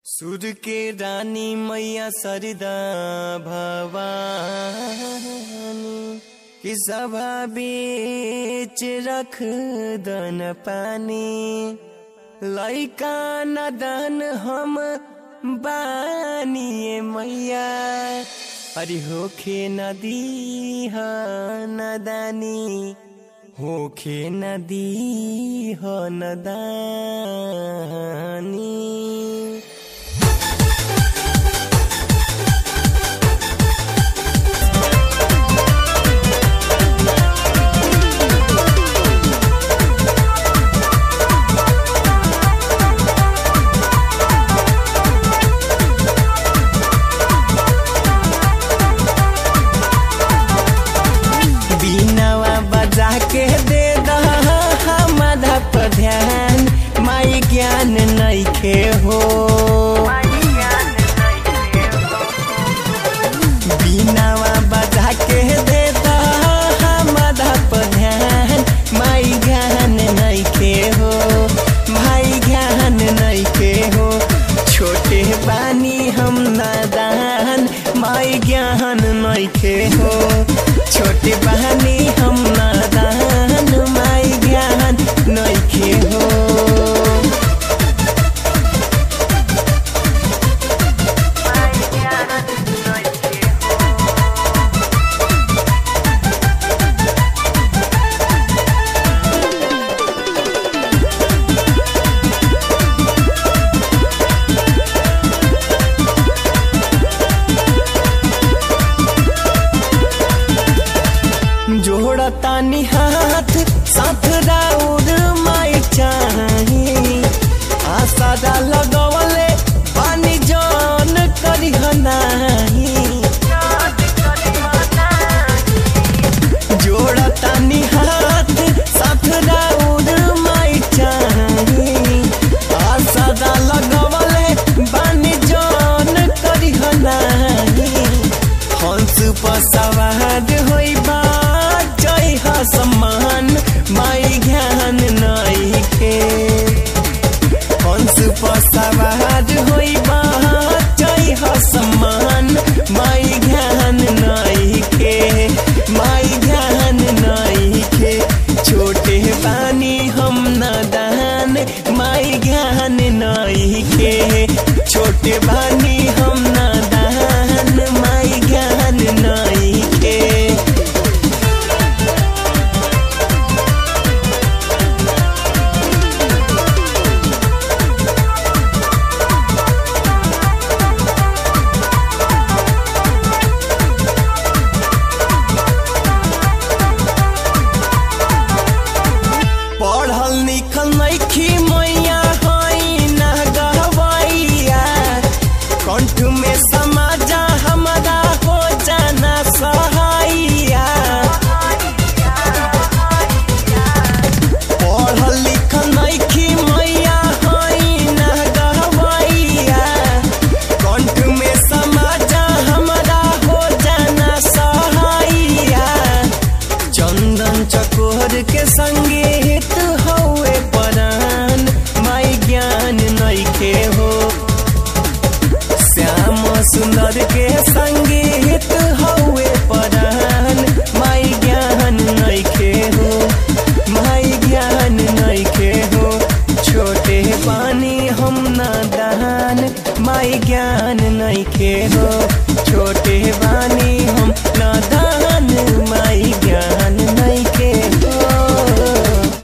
सुर के रानी मैया सरदा भवानी कि सभा बीच रख दन पानी लैका नदन हम बानिए मैया अरे होखे नदी ह नदानी होखे नदी ह नदानी बीनावा बजा के दे दमाधा पर ध्यान माई ज्ञान नइखे हो बीनावा बजा के दे दमाधा पर ध्यान माई ज्ञान नइखे हो भाई ज्ञान नइखे हो छोटे बानी हम नादान माई ज्ञान नइखे हो छोटे बहानी हम नादान माई ज्ञान नइखे हो जोड़तानी हाथ साथ राउर माई चाही आसादा लगवले पानी जान करी नाही जोड़तानी हाथ साथ राउर माई चाही आसादा लगवले पानी जान करी नाही हंस पर सवार होई बा जय हा सम्मान माई ज्ञान नइखे हंस पर सवार होई बा जय हा सम्मान माई ज्ञान नइखे माई ज्ञान नइखे छोटे बानी हम नदान माई ज्ञान नइखे छोटे बानी हम नदान माई ज्ञान नइखे पढ़ल लिखल नइखी मैया हई ना गहवैया कंठ में समाजा हमारा हो जाना सहाइया पढ़ल लिखल नइखी मैया हई ना गहवैया कंठ में समाजा हमारा हो जाना सहाइया चंदन चकोर के संगीत हौए परान माई ज्ञान नइखे हो श्याम सुंदर के संगीत हौए परान माई ज्ञान नइखे हो माई ज्ञान नइखे हो छोटे पानी हम नादान माई ज्ञान नइखे हो छोटे बानी